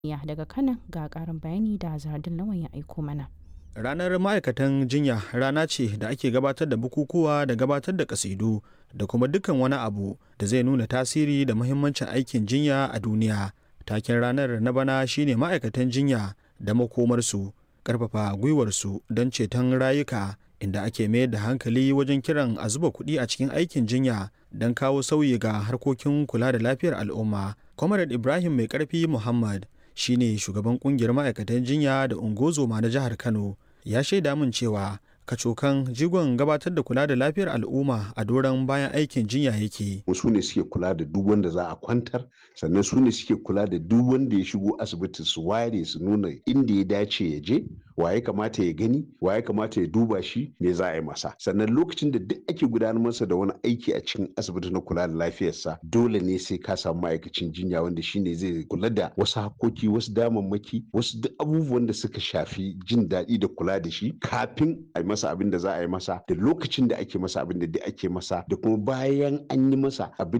Ya daga Kano ga ƙarin bayani da Zardin Lawan ya aiko mana. Ranar ma'aikatan jinya rana ce da ake gabatar da bukukuwa da gabatar da kasidu da kuma dukkan wani abu da zai nuna tasiri da muhimmancin aikin jinya a duniya. Taken ranar na bana shine ma'aikatan jinya da makomarsu, ƙarfafa gwiwarsu don ceton rayuka inda ake mayar da hankali wajen kiran a zuba kuɗi a cikin aikin jinya don kawo sauyi ga harkokin kula da lafiyar al'umma. Comrade Ibrahim Mai Ƙarfi Muhammad shine shugaban kungiyar ma'aikatan jinya da ungozoma na jihar kano ya shaida min cewa kacokan jigon gabatar da kula da lafiyar al'umma a doron bayan aikin jinya yake su ne suke kula da duk wanda za a kwantar sannan su ne suke kula da duk wanda ya shigo asibiti su ware su nuna inda ya dace ya je wa ya kamata ya gani wa ya kamata ya duba shi me za a yi masa sannan lokacin da duk ake gudanar masa da wani aiki a cikin asibiti na kula da lafiyarsa dole ne sai ka samu ma'aikacin jinya wanda shine zai kula da wasu hakoki wasu damammaki wasu duk abubuwan da suka shafi jin daɗi da kula da shi kafin a yi masa abin da za a yi masa da lokacin da ake masa abin da duk ake masa da kuma bayan an yi masa abin